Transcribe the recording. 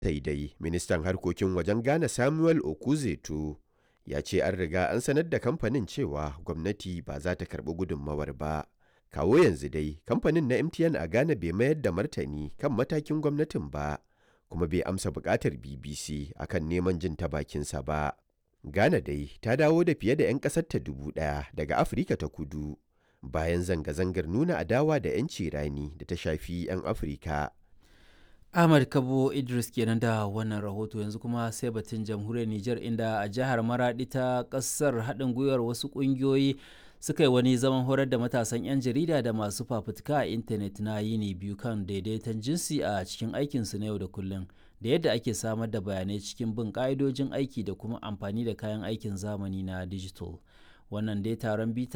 sai dai ministan harkokin wajen ghana samuel okuzeto ya ce an riga an sanar da kamfanin cewa gwamnati ba za ta karbi gudunmawar ba kawo yanzu dai kamfanin na mtn a ghana bai mayar da martani kan matakin gwamnatin ba kuma bai amsa bukatar bbc akan neman jin ta bakinsa ba ghana dai ta dawo da fiye da 'yan ƙasarta dubu ɗaya daga afirka ta kudu bayan zanga-zangar nuna adawa da 'yanci rani da ta shafi 'yan afirka Ahmad Kabo Idris kenan da wannan rahoto yanzu kuma sai batun jamhuriyar Nijar inda a jihar Maradi ta kasar haɗin gwiwar wasu ƙungiyoyi suka yi wani zaman horar da matasan 'yan jarida da masu fafutuka a intanet na yini biyu kan daidaiton jinsi a cikin aikinsu na yau da kullum da yadda ake samar da bayanai cikin bin ƙa'idojin aiki da kuma amfani da kayan aikin zamani na digital. Wannan dai taron bita